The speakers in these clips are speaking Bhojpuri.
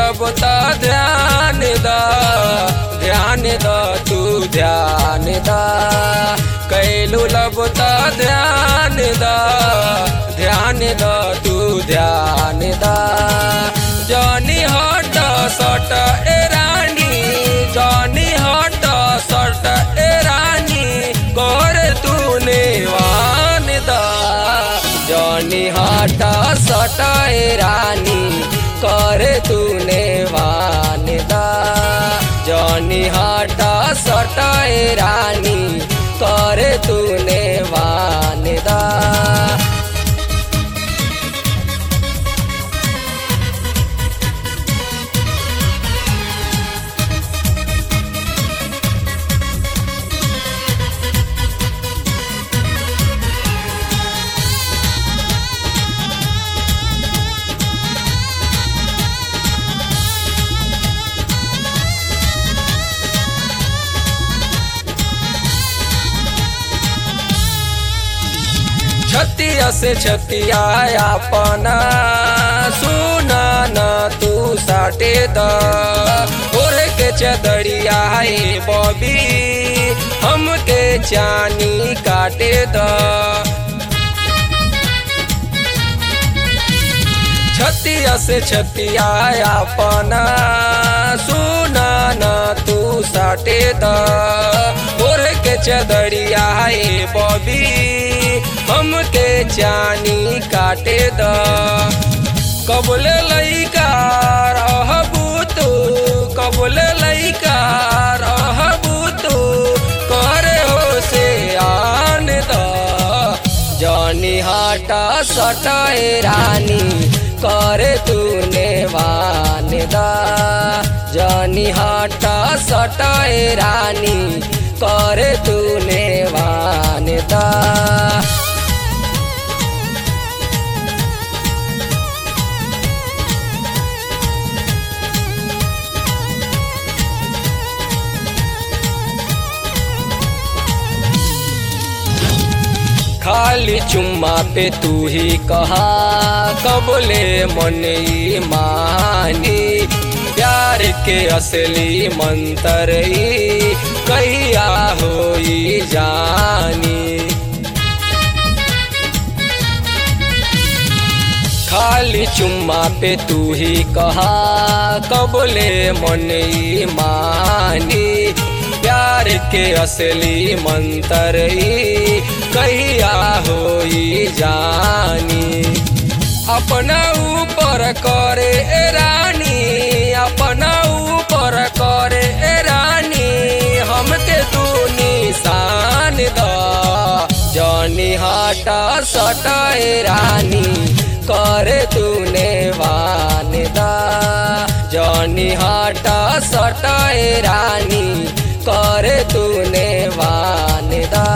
लबता ध्यान दा ध्यान दा तू ध्यान दा कैलू लबता ध्यान दा ध्यान दा तू ध्यान दा जानी हट सट ए रानी जानी हट सट ए रानी कर तूने वान दा जानी हट सट ए रानी कर तूने वान दा जानी हट सट ए रानी कर तूने वान दा छतिया से छतिया अपना सुना न तू साटे द ओढ़ के चदरिया है बॉबी हमके चानी काटे द छतिया से छतिया अपना सुना न तू साटे द ओढ़ के चदरिया है बॉबी हमके चानी काटे द कबले लइका रहबू तू कबले लइका रहबू तू करे हो से आन द जानी हाटा सटाए रानी करे तूने वान दा जानी हाटा सटाए रानी करे तूने वान दा खाली चुम्मा पे तू ही कहा कबले मन ई मानी प्यार के असली मंत्र ई कहिया होई जानी खाली चुम्मा पे तू ही कहा कबले मन ई मानी प्यार के असली मंत्र ई कहिया होई जानी अपना ऊपर करे ए रानी अपना ऊपर करे ए रानी हमके तू निशान द जानी हाटा सटा ए रानी करे तूने वान दा जानी हाटा सटा ए रानी करे तूने वान दा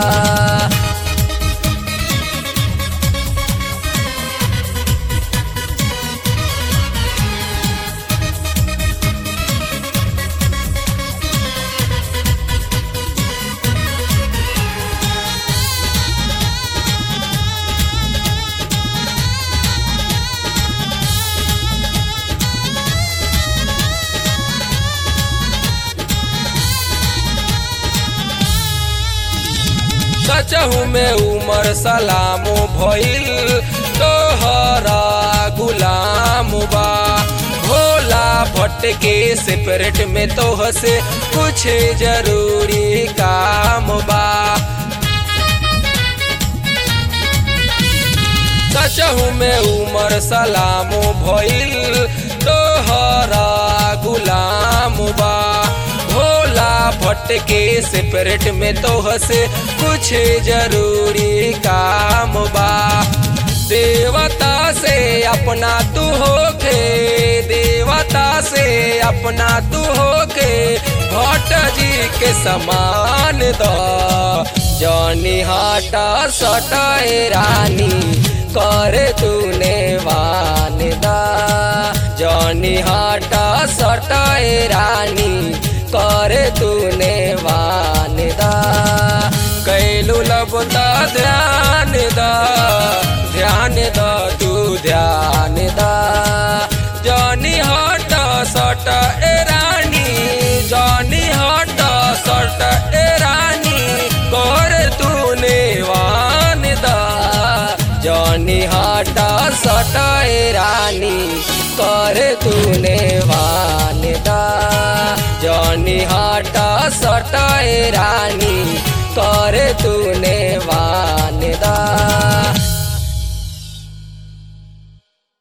सचहू में उमर सलामो भइल तोहरा गुलाम बा भोला भट्ट के सेपरेट में तोह से कुछ जरूरी काम बा सचहू में उमर सलामो भइल तोहरा गुलाम बा भोला भट्ट के सेपरेट में तोह से कुछ जरूरी काम बा देवता से अपना तू होके देवता से अपना तू होके भट्ट जी के समान द जौनी हाटा सटाए रानी करे तूने वान दा जौनी हाटा सटाए रानी करे तूने वान दा कैलू लबता ध्यान दा ध्यान दा तू ध्यान दा जौनी हाटा सट करे तूने वानदा जनी हटा सटाए रानी करे तूने वानदा